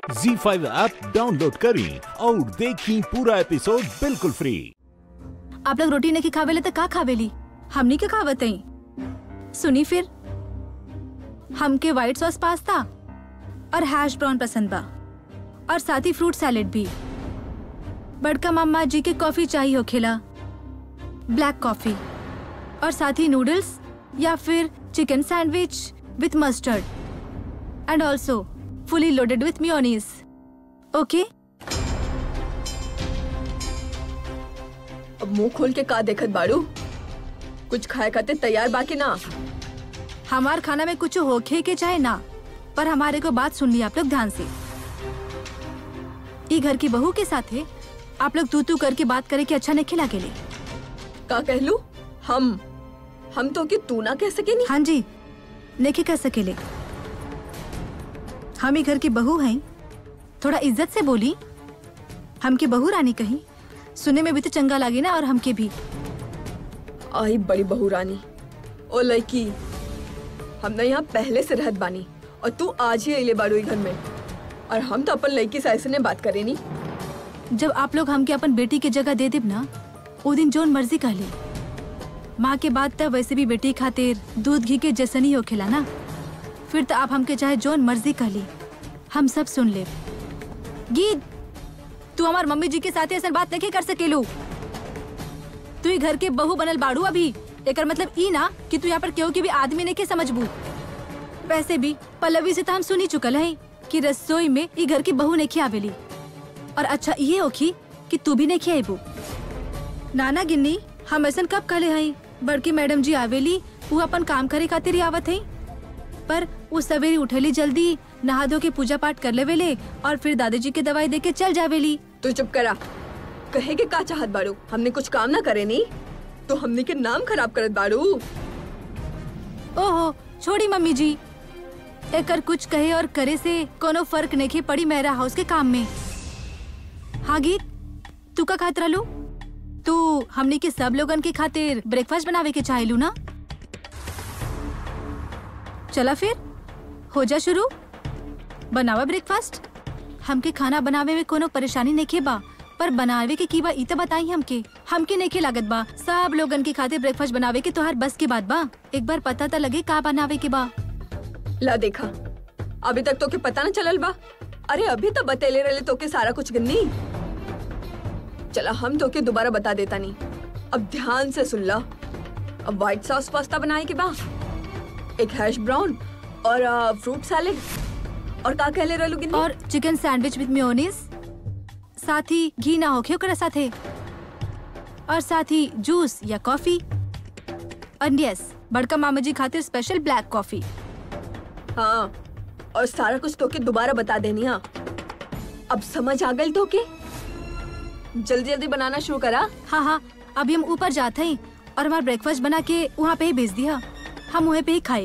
जी five app download करें और देखें पूरा एपिसोड बिल्कुल फ्री आप लोग रोटी नहीं खावेले तो का खावेली हमनी के खावत हई सुनी फिर हमके व्हाइट सॉस पास्ता और हैश ब्राउन पसंद बा और साथ ही फ्रूट सैलेड भी बड़का मामा जी के कॉफी चाहिए होखेला ब्लैक कॉफी और साथ ही नूडल्स या फिर chicken sandwich with mustard and also fully loaded with mayonnaise okay अब मुंह खोल के का देखत बाड़ू कुछ खाए खाते तैयार बाकी ना हमार खाना में कुछ होखे के चाहे ना पर हमारे को बात सुन ली आप लोग ध्यान से ई घर की बहू के साथ है आप लोग तू तू करके बात करे कि अच्छा नहीं खिला के लिए का कहलू हम हम तो कि तू ना कह सके नहीं हाँ जी नहीं कर सकेले हम ही घर की बहू हैं थोड़ा इज्जत से बोली हमके बहू रानी कही सुने में भी तो चंगा लगे ना और हमके भी आई बड़ी बहू रानी ओ लड़की हम ना यहाँ पहले से रहत बानी और तू आज ही अले बाड़ू ई घर में और हम तो अपन लड़की से ऐसे ने बात करे नी जब आप लोग हमके अपन बेटी की जगह दे देब ना वो दिन जोन मर्जी कह ले माँ के बाद तब वैसे भी बेटी खातिर दूध घी के जैसन ही होखेला ना फिर तो आप हमके चाहे जोन मर्जी कह ली हम सब सुन ले गीत तू हमार मम्मी जी के साथ ऐसा बात नहीं कर सकेलू तू ही घर के बहू बनल बाड़ू अभी एकर मतलब ई ना कि तू यहाँ पर केहू के भी आदमी नहीं के समझबू वैसे भी पल्लवी से तो हम सुनी चुकल है कि रसोई में ई घर की बहू नहीं आवेली और अच्छा ये होखी कि तू भी नहीं खियाबू नाना गिन्नी हम ऐसा कब कहले हई बड़की मैडम जी आवेली वो अपन काम करे खातिर ही आवत हई पर वो सवेरे उठेली जल्दी नहा धो के पूजा पाठ कर लेवेले और फिर दादाजी के दवाई दे के चल जावेली तू चुप करा कहे के का चाहत बाड़ू हमने कुछ काम ना करे नी तो हमने के नाम खराब करत बाड़ू ओहो छोड़ी मम्मी जी एकर कुछ कहे और करे से कोनो फर्क नहीं पड़ी मेरा हाउस के काम में हाँ गीत तू का खातिर लू तू हमने के सब लोगन के खातिर ब्रेकफास्ट बनावे के चाहेलू ना चला फिर हो जा शुरू बनावा ब्रेकफास्ट हमके खाना बनावे में कोनो परेशानी नहीं के बा पर बनावे के की बा ई तो बताई हमके हमके नहीं के लागत बा सब लोगन के खातिर ब्रेकफास्ट बनावे के तोहार बस के बात बा एक बार पता तो लगे का बनावे के बा ला देखा अभी तक तो के पता ना चलल बा अरे अभी तो बतेले रहे तो के सारा कुछ गन्नी चला हम तो के दोबारा बता देता नहीं अब ध्यान से सुन ला अब व्हाइट सॉस पास्ता बनाए के बा एक हैश ब्राउन और अ, फ्रूट सैलेड और का कहले रहलू गिन्नी और चिकन सैंडविच विद मेयोनीज साथ ही घी ना होखे ओकरा साथे और साथ ही जूस या कॉफी और यस बड़का मामा जी खातिर स्पेशल ब्लैक कॉफी हाँ और सारा कुछ तो के दोबारा बता देनी हाँ अब समझ आ गई तो के जल्दी जल्दी बनाना शुरू करा हाँ हाँ अभी हम ऊपर जाते हैं और हमारा ब्रेकफास्ट बना के वहाँ पे ही भेज दिया हम वहीं पे ही खाए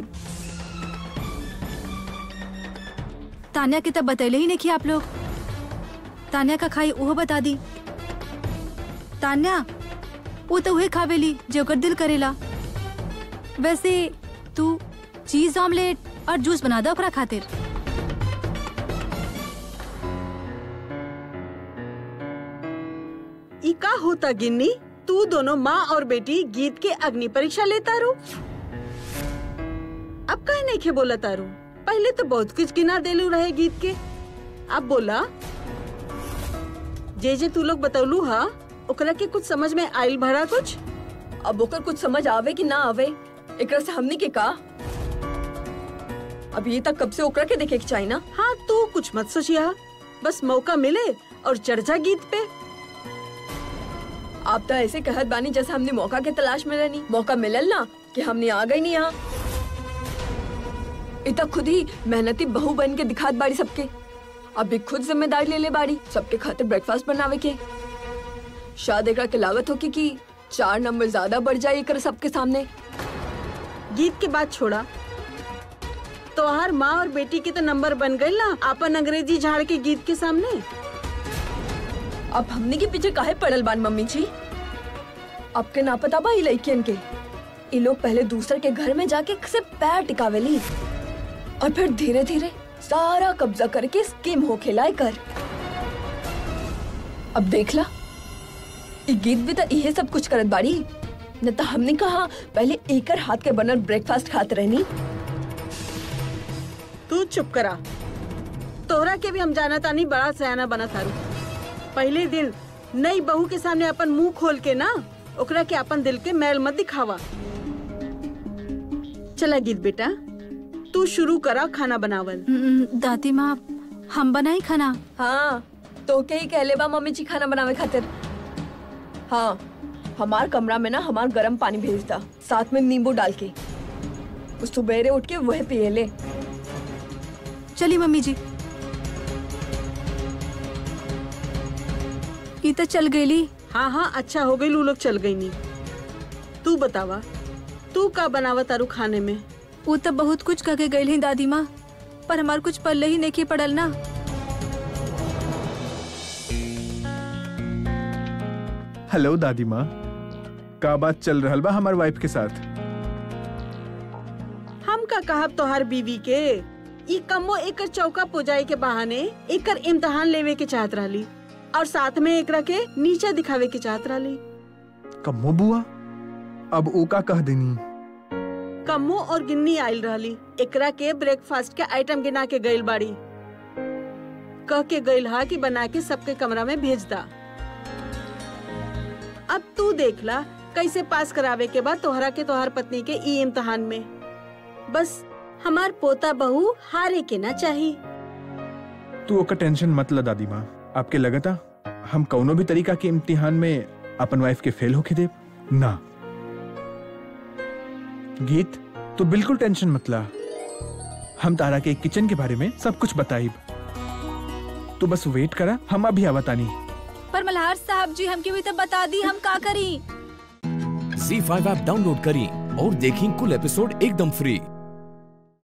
तान्या के तब बतैले ही नहीं कि आप लोग तान्या का खाई वो बता दी तान्या वो तो वही खावेली जो ओकर दिल करेला वैसे तू चीज ऑमलेट और जूस बना दो ओकरा खातिर ई का होता गिन्नी तू दोनों माँ और बेटी गीत के अग्नि परीक्षा लेता रू अब कहे नहीं खे बोला तारू पहले तो बहुत कुछ गिना देलू रहे गीत के अब बोला जे जे तू लोग बतौलू हा ओकरा के कुछ समझ में आइल भरा कुछ अब ओकर कुछ समझ आवे कि ना आवे एकरा से हमने के का अब ये तक कब से ओकरा के देखे के चाहिए ना हाँ तू कुछ मत सोचिया बस मौका मिले और चर्चा गीत पे आप तो ऐसे कहत बानी जैसे हमने मौका के तलाश में रहनी मौका मिलल ना कि हमने आ गई नहीं यहाँ इतना खुद ही मेहनती बहू बन के दिखात बाड़ी सबके अभी खुद जिम्मेदारी ले ले बाड़ी सबके खातिर ब्रेकफास्ट बनावे के शायद एकरा के लागत होगी कि चार नंबर ज्यादा बढ़ जाए एकर सबके सामने गीत के बाद छोड़ा तो हर माँ और बेटी के तो नंबर बन गए ना अपन अंग्रेजी झाड़ के गीत के सामने अब हमने के पीछे काहे पड़ल बान मम्मी जी आपके ना पता बा ई लड़कियन के ये लोग पहले दूसरे के घर में जाके से पैर टिकावेली और फिर धीरे धीरे सारा कब्जा करके स्कीम हो खिलाए कर अब देख ला ई गीत भी तो इहे सब कुछ करत बाड़ी न तो हमने कहा पहले एकर हाथ के बनल ब्रेकफास्ट खात रहनी तू चुप करा तोहरा के भी हम जाना तानी बड़ा सयाना बना थारू पहले दिन नई बहू के सामने अपन मुंह खोल के ना ओकरा के अपन दिल के मैल मत दिखावा चला गीत बेटा तू शुरू करा खाना बनावल हम्म, दादी माँ हम बनाई खाना हाँ तो के ही कहले बा मम्मी जी खाना बनावे खातिर हाँ हमार कमरा में ना हमार गरम पानी भेजता साथ में नींबू डाल के उस सुबेरे उठ के वह पिए ले चली मम्मी जी ई तो चल गईली हाँ हाँ अच्छा हो गई लू लोग चल गई नी तू बतावा तू का बनावा तारू खाने में वो तो बहुत कुछ कह के गई दादी माँ पर हमार कुछ पल्ले ही नहीं पड़ल ना हेलो दादी माँ का बात चल रहल बा हमार वाइफ के साथ हम का कहब तोहार बीवी के ई कमो एकर चौका पुजाई के बहाने एकर इम्तहान लेवे के चाहत रहली और साथ में एकरा के नीचे दिखावे के चाहत रहली कम्मो बुआ अब ओ का कह देनी कम्मो और गिन्नी आयल रहली एकरा के ब्रेकफास्ट के आइटम गिना के गइल बाड़ी कह के गइल हा कि बना के सबके कमरा में भेज दा अब तू देख ला कैसे पास करावे के बाद तोहरा के तोहर पत्नी के ई इम्तहान में बस हमार पोता बहू हारे के ना चाही तू ओकर टेंशन मत ला दादी माँ आपके लगता हम कौनो भी तरीका के इम्तिहान में अपन वाइफ के फेल होके दे ना गीत तू बिल्कुल टेंशन मत ला हम तारा के किचन के बारे में सब कुछ बताइब तू बस वेट करा हम अभी आवतानी पर मल्हार साहब जी हमके भी तो बता दी हम का करी झी फाइव ऐप डाउनलोड करें और देखें कुल एपिसोड एकदम फ्री